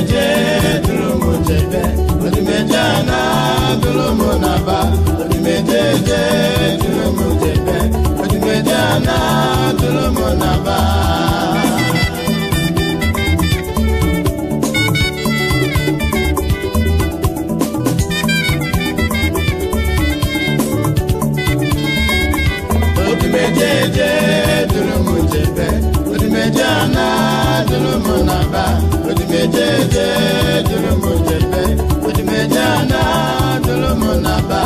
odimejeje duru m jebe odimeje ana duru m naba odimejeje duru m jebe odimeje ana duru m naba odimejeje duru m jebe odimeje ana duru m naba odimejeje duru m jebe odimeje ana duru m naba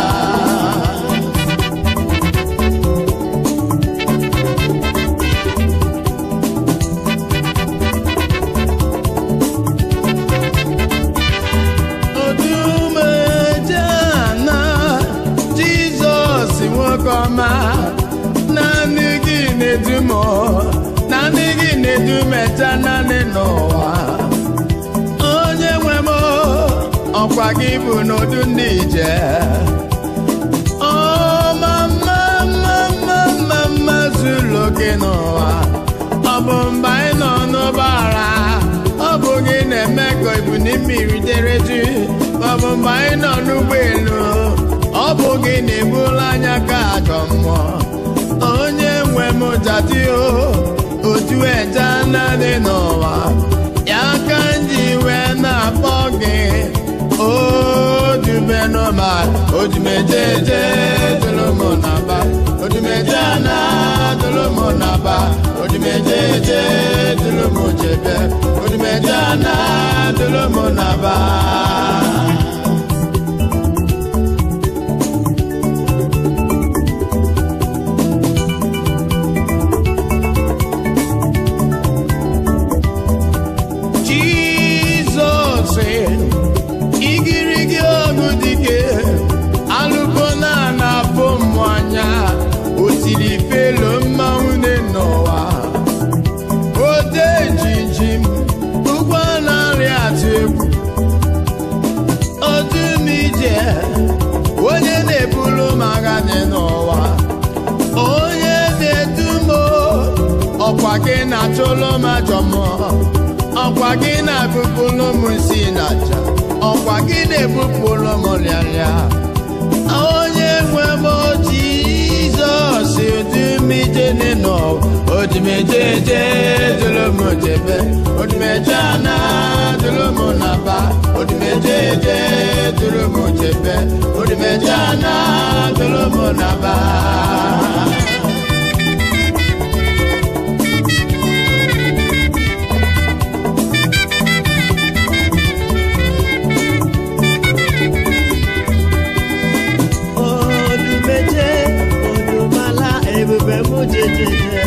odumeje ana jizọs nwoke ọma naanị gị na-edu m naanị gị na-edu mecha naanị n'ụwa onye nwe m ọkwa gị bụ n'udu ndị ije ọma mma mma mma mma mma zuru oke n'ụwa ọ bụ mgbe anyị nọ n'ụgbọala ọ bụ gị na-eme ka ibu mmiri dere ju ọ bụ mgbe anyị nọ n'ụgbọelu ọ bụ gị na-ebulu anya ka ajọ mmụọ onye nwe m jati o otu eje anadị n'ụwa ya ka nji wee na-akpọ gị odubenụma odumejeje dụlụmụ naba odumeje ana dụlụmụ naba odumejeje dụlụmụ jebe odumeje ana dụlụmụ naba jizọs igirigi ọgụ dike alụgo na na-afụ mmụ anya o tiri felo mmanwụ dị n'ụwa ode jiji m ụgwọ narị atụ egwu odumije onye na-ebulu m agha dị n'ụwa onye na-edu m ọkwa gị na-achụlụ m ajọ mmụọ ọkwa gị na-ebupụlụ m nsi na aja ọkwa gị na-ebupụlụ m rịarịa onye nwe m jizọs odumije nọ odimejeje dụrụ m jebe odimeje ana dụrụ m naba odimejeje dụrụ m jebe odimeje ana dụrụ m naba odumeje odumala ebube m jejeje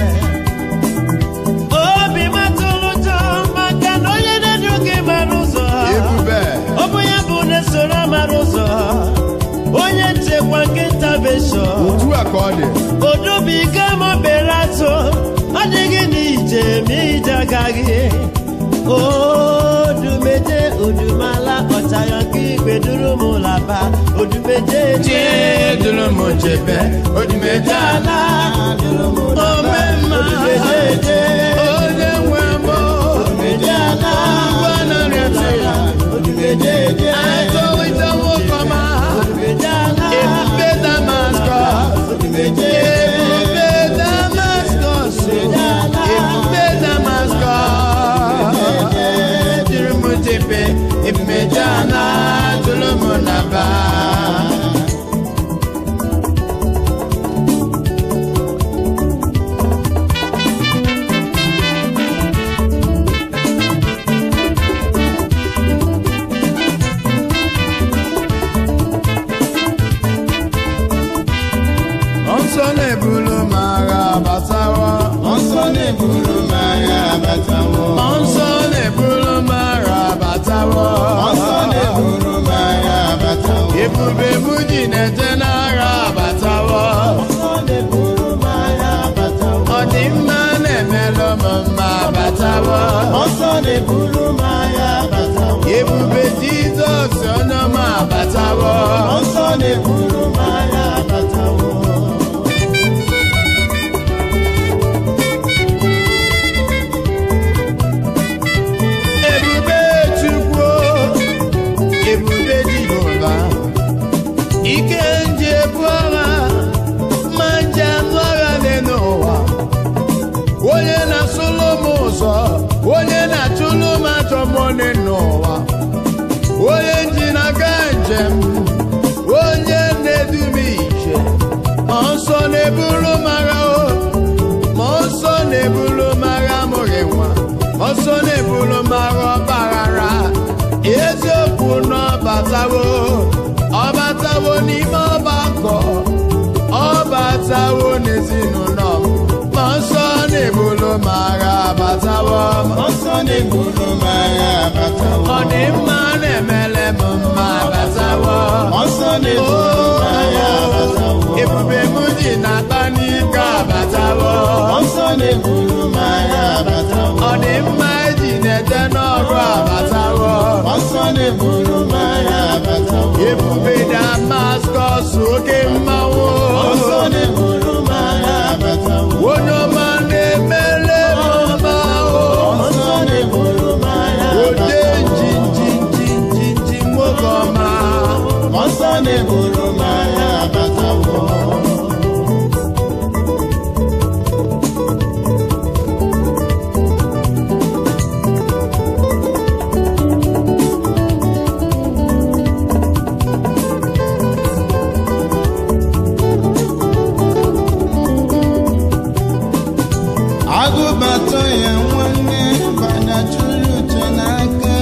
obi m atụrụ ụjọ maka na onye na-edu gị mara ụzọ ebube ọ bụ ya bụ na-esoro mara ụzọ onye nchekwa nkịta beshọ otu a ka ọ dị odubiga m bere atụ adịghị n'ije ma ije agaghị odumeje odumala ọchayọ nke igwe duru m laba odumeje je dụrụ m jebe odimeje ana ome mma onye nwe m odimeje ana ngwa narị atụ atọlite nwoke ọma ebube damaskọs ebube damaskọs ebube damaskọs dụrụ m jebe ebumeje ana dụrụ m naba nsọ na-ebulu m agha batawa Nsọ na-eburu m agha abatawo. nsọ na-ebulu m agha batawa Nsọ na-eburu m agha abatawo. ebube m ji na-eje n'agha batawa Nsọ na-eburu m agha abatawo. ọdịmma na-emelụ m mma batawa Nsọ na-eburu m agha abatawo. ebube jizọs onye ọma batawa Nsọ na-eburu m agha abatawo. ebube dị n'ụwa onye ji n'aka njem onye na-edu m ije ma nsọ na-eburu m agha o ma nsọ na-eburu m agha amụghị nwa ma nsọ na-eburu m agha ọgbaghara eziokwu na ọbatawo ọbatawo n'ime ọgbakọ ọbatawo n'ezinụlọ m ma nsọ na-eburu m agha abatawo m ọsọ na-eburu m agha abatawo ọ dị mma na-emele m mma abatawo ọsọ na-eburu m agha abatawo ebube m ji na-akpa n'ike abatawo ọsọ na-eburu m agha abatawo ọ dị mma eji na-eje n'ọrụ abatawo ọsọ na-eburu m agha abatawo ebube damaskọs oke mmanwụ ọsọ na-eburu m agha abatawo onye ọma na-emele m mma o. ọsọ na-eburu m agha ode njinjinjinjinji nwoke ọma ọsọ na-eburu m agha abatawo agụbatọ ya nwanne banyachuru uche n'aka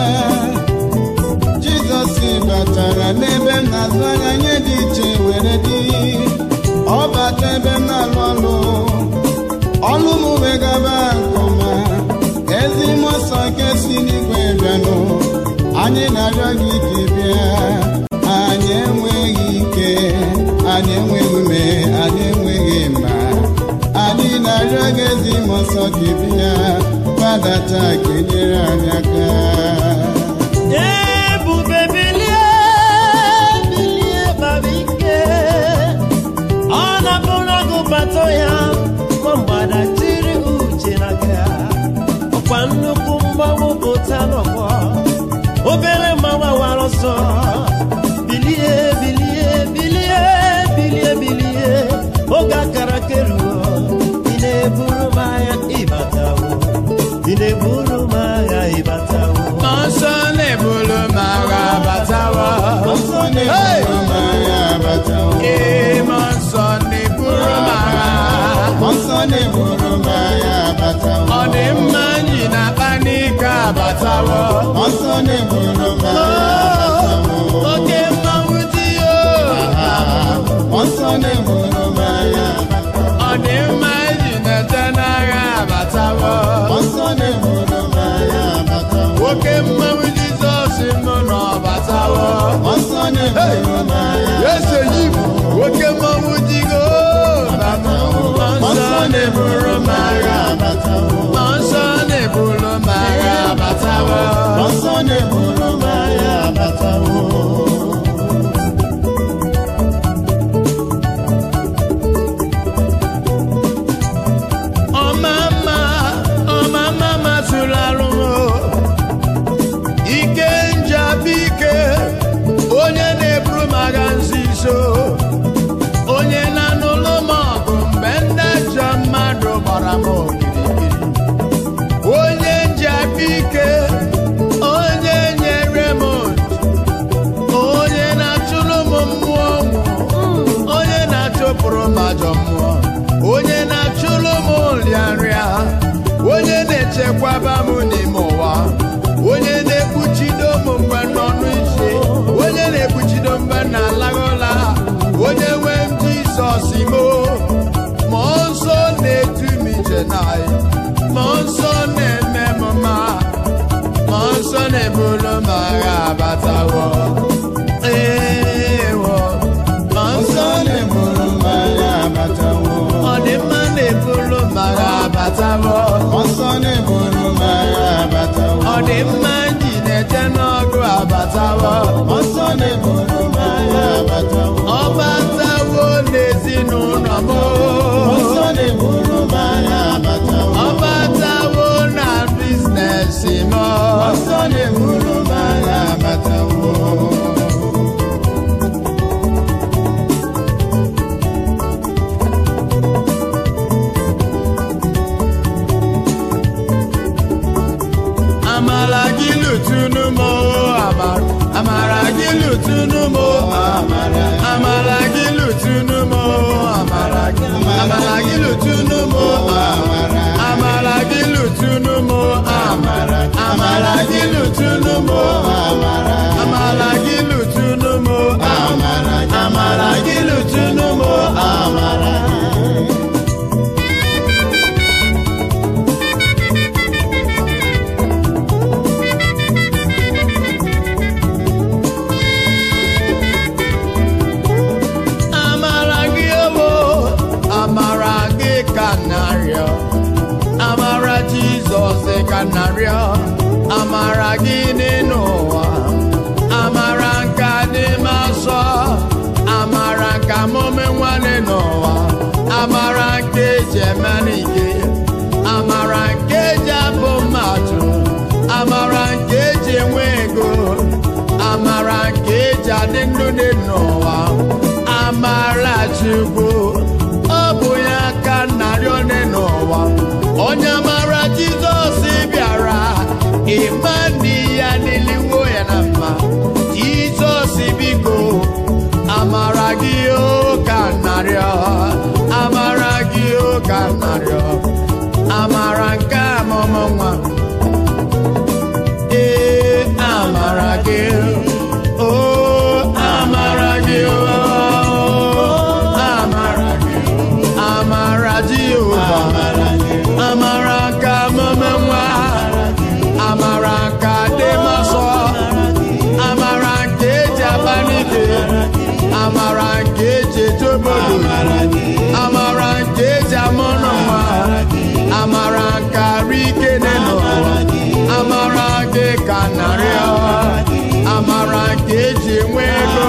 jizọs batara n'ebe m na-azụ anya nye dị iche were dị ọ bata ebe m na-alụ ọlụ ọlụ m wee gaba nke ọma ezi mmụọ nsọ nke si n'igwe bịanụ anyị na-arịọ gị dị bịa anyị enweghị ike anyị enweghị ume anyị enweghị mma anyị na-arịọ gị ezi mmụọ nsọ gị bịa gbadata ka enyere anyị aka ebube bilie bilie baba ike ọ na-abụrụ agụbata ya ma mgbada jiri uche na ga ọkwa nnukwu mgbanwe pụta n'ọgbọ obere mmanwe wara ọsọ bilie bilie bilie bilie bilie oge akara keruo ị na-eburu m agha ịbatawo ị na-eburu m agha ịbatawo ma nsọ na-eburu m agha abatawo Ọsọ na-eburu m agha abatawo. ee ma nsọ na-eburu m agha Ọsọ na-eburu m agha abatawo. ọ dị mma nji na-akpa n'ike abatawo Ọsọ na-eburu m agha abatawo. oke mmanwụ dị o Ọsọ na-eburu m agha abatawo. ọ dị mma iji na-eje n'agha abatawo Ọsọ na-eburu m agha abatawo. oke mmanwụ jizọs nọ n'ọbatawo Ọsọ na-eburu m agha ese yi oke mmanwụ digo nsọ na-eburu m agha abatawo. ma nsọ na-eburu m agha abatawo Ọsọ na-eburu m agha abatawo. ọma mma ọma mma masịrị arụ m ike njabike onye na-eburu m agha nzizo onye na-anụlụ m ọgụ mgbe ndị ajọ mmadụ gbara m okirikiri onye njabike onye nyere m ntị onye na-achụrụ m mmụọ nwụ onye na-achụpụrụ m ajọ mmụọ onye na-achụrụ m nrịanrịa onye na-echekwaba m n'ime ụwa onye na-ekpuchido m mgbe n'ọnụ isi onye na-ekpuchido mgbe na-alaghị ụla onye nwe m jizọs imo mmụọ nsọ na-edu m ije n'anyị mmụọ nsọ na-eme m mma mmụọ nsọ na-eburu m agha abatawo ewo mmụọ nsọ Ọsọ na-eburu m agha abatawo. ọ dị mma na-eburu m agha abatawo Ọsọ na-eburu m agha abatawo. ọ dị mma nji na-eje n'ọgụ abatawo Ọsọ na-eburu m agha abatawo. ọ batawo n'ezinụlọ m Ọsọ na-eburu m agha abatawo. ọ batawo na biznes m Ọsọ na-eburu m agha abatawo. amala gị amara gị lụtụnụ m amara amara gị lụtụnụ m amara amara gị lụtụnụ m amara amara gị owo amara gị ka narịọ amara jizọs ka narịọ amara gị n'ịnụ ụwa amara nka dị m asọ amara nka mụme nwanne n'ụwa amara nke eji eme n'ike amara nke eji abụ mmadụ amara nke eji enwe ego amara nke eji adị ndụ dị n'ụwa amara chukwu ọ bụ ya ka narị one n'ụwa onye amara jizọs bịara ịma ndị ya n'eluigwe ya na mma jizọs biko amara gị o ka narịọ amara gị o ka narịọ amara nke amụmụ nwa ee amara gị o amara gị o amara gị amara jehova amara ka amụmụ nwa amara ka dị masọ amara nke eji aba n'ike amara nke eji eje obodo amara nke eji amụrụ nwa amara nke arụ ike n'ụwa amara gị ka narịọ amara nke eji enwe ego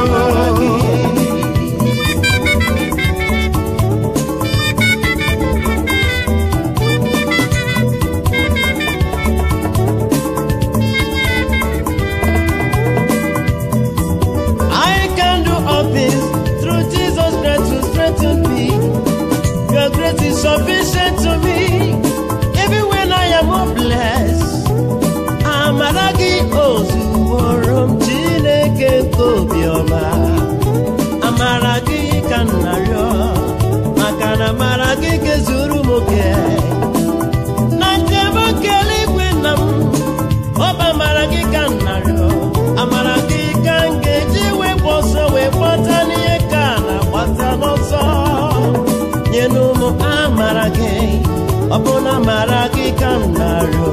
I can do all things through Jesus Christ who strengthened me. Your grace is sufficient to me, even when I am hopeless. Amara gị ozuworo m Chineke nke obiọma. Amara gị ka m na-arịọ, maka na amara gị ga-ezuru m oke. Na njem oke eluigwe nna m, ọ bụ amara gị ka m na-arịọ amara gị ka m ga-eji wee gba ọsọ wee gbata n'ihe ka a na-agbata n'ọsọ nyenụ m amara gị ọ bụ na amara gị ka m na-arịọ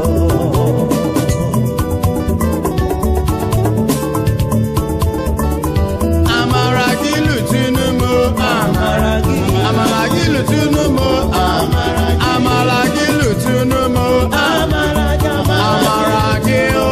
amara gị lụtụnụ m amara gị amara gị lụtụnụ m amara amara gị lụtụnụ m amara gị amara gị o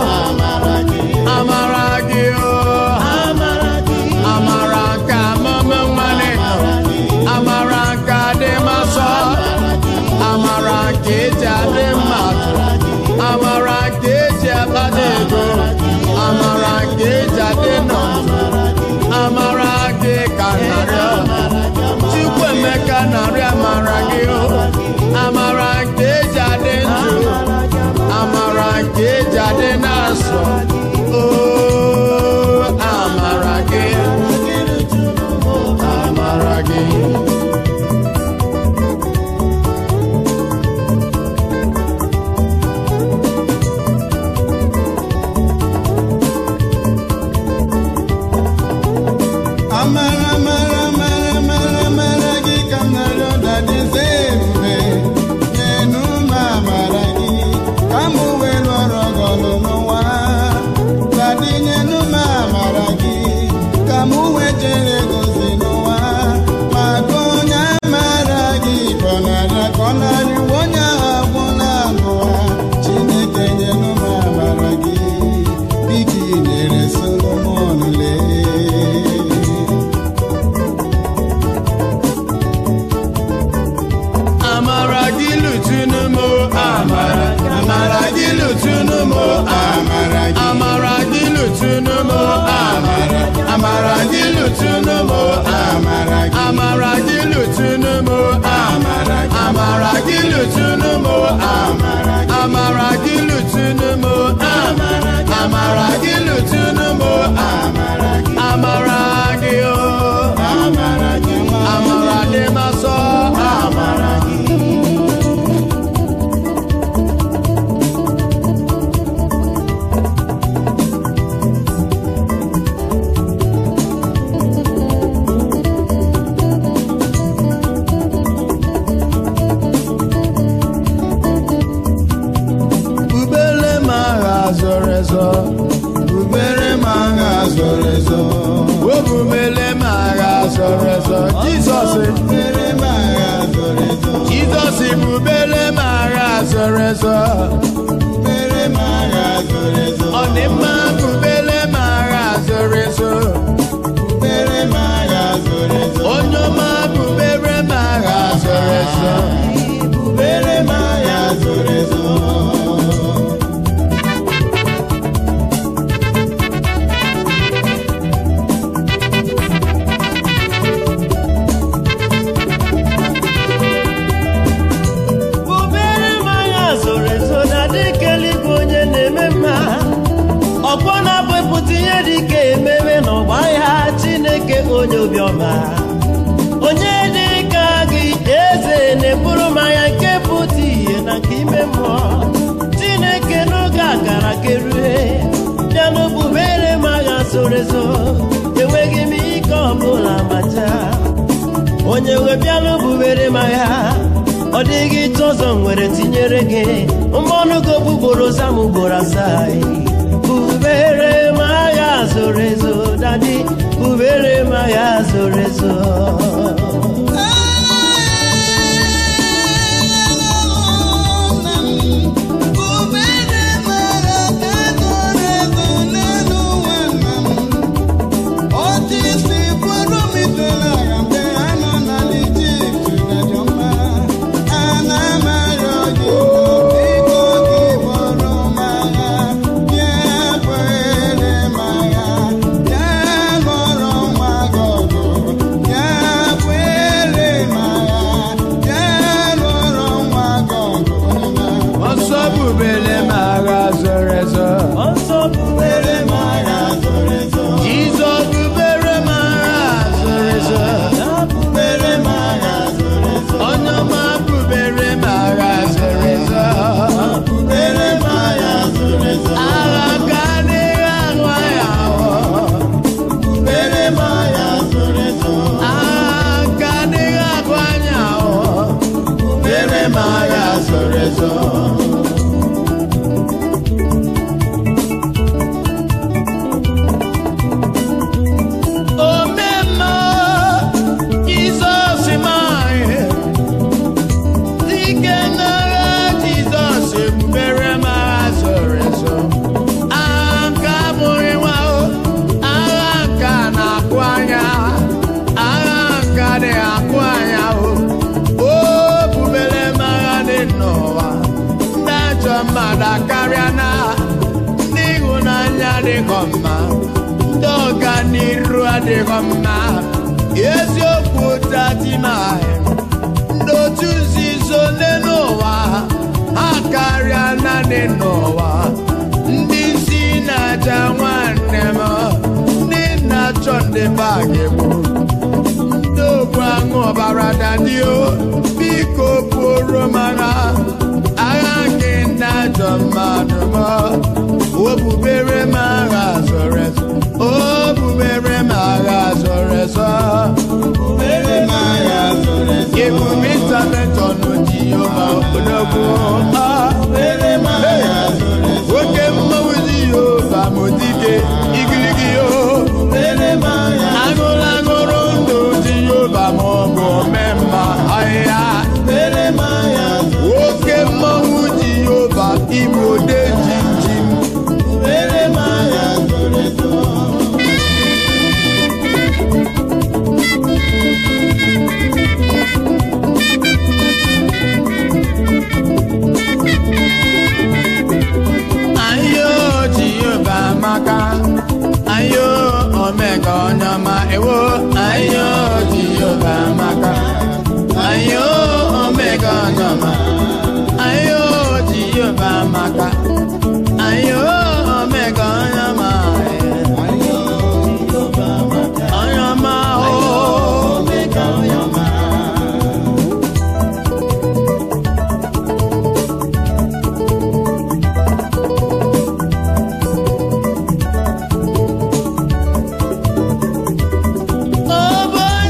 amara gị o amara gị amara ka mama nwale nọ amara ka dị masọ amara ka eji adị mmadụ amara ka eji akpata ego amara ka eji adị n'ọzọ amara gị ka narịọ Chukwuemeka narị amara gị o amara nke eji adị ndụ amara nke eji adị n'asọ o amara gị amara gị amara amara amara amara amara gị ka m narịọ dadize ebube nyenụ m amara gị ka m wee lụọrọ gị ọlụ n'ụwa zoro ezo bubere m agha zoro ezo obumele m agha zoro ezo jizọs bubere m agha zoro ezo jizọs bubele m agha zoro ezo bubere m agha zoro ezo ọdịmma bubele m agha zoro ezo bubere m agha zoro ezo onye ọma bubere m agha zoro ezo bubere m agha zoro ezo bubere m agha zoro ezo na dịka eluigwe onye na-eme mma ọkpọ na-abụpụta ihe dịka ememe n'ọgba ya chineke onye obiọma onye dịka gị eze na-eburu m agha nke pụta ihe na nke ime mmụọ chineke n'oge a gara kerue bịa n'obubere m agha zoro ezo enweghị m ike ọbụla macha onye nwe bịala bubere m agha ọ dịghị ịtụ ọzọ m nwere tinyere gị mmanụ gị okpukporo zam ugboro asaa bubere m agha zoro ezo dadi bubere m agha zoro ezo ọsọ bubele m agha zoro ezo ọsọ bubere m agha zoro ezo jizọs bubere m agha zoro ezo ya bubere m agha zoro ezo onye ọma bubere m agha zoro ezo bubere m agha zoro ezo agha ka adịghị ahụ anya ahụ bubere m agha zoro ezo agha ka adịghị ahụ anya ahụ bubere m agha zoro ezo omemma jizọs anyị dike n'agha jizọs ebubere m agha zoro ezo agha nke abụghị nwa o agha nke a na-akụ anya agha nke adịghị akụ anya o o bubere m agha dị n'ụwa ndị ajọ mmadụ akarịa na ndị ịhụnanya adịghị mma ndị ọganiru adịghị mma eziokwu tatimahi ndị otu nzuzo dị n'ụwa ha karịa naanị n'ụwa ndị nsi na-aja nwanne m ndị na-achọ ndị bagi bụ ndị ogbu aṅụ ọbara dadio biko pụrụ m agha agha gị ndị ajọ mmadụ m o bubere m agha zoro ezo o bubere m agha zoro ezo bubere m agha zoro ezo ebube intanetọnụ ji yoma odogwu bubere m agha zoro ezo oke mmanwụ ji yoba modike igirigi yo bubere m agha aṅụrụ aṅụrụ ndụ ji yoba ma ọ bụ omemma ahịhịa bubere m agha zoro oke mmanwụ ji yoba igbo de jinjim bubere m agha zoro ezo ayo ji yoba maka ayo omega onye ọma ewo ayo ji yoba maka ayo omega onye ọma ayo ji yoba maka ayo omega onye ọma ayo jehova maka onye ọma o omega onye ọma ọ bụ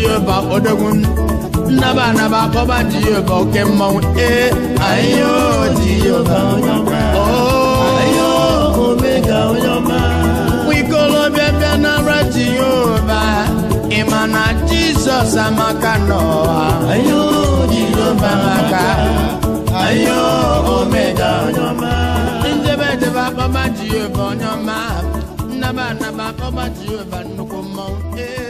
jehova odogwu nnaba anaba akpọba jehova oke mmọnwụ ee ayo jehova Ayo, Omega, Onyoma. nwikolobịa bịa nara jehova ịma na jizọs amaka n'ụwa Ayo, jehova amaka ayo omega Onyoma. njebe njebe akpọba jehova onye ọma nnaba anaba akpọba jehova nnukwu mmọnwụ ee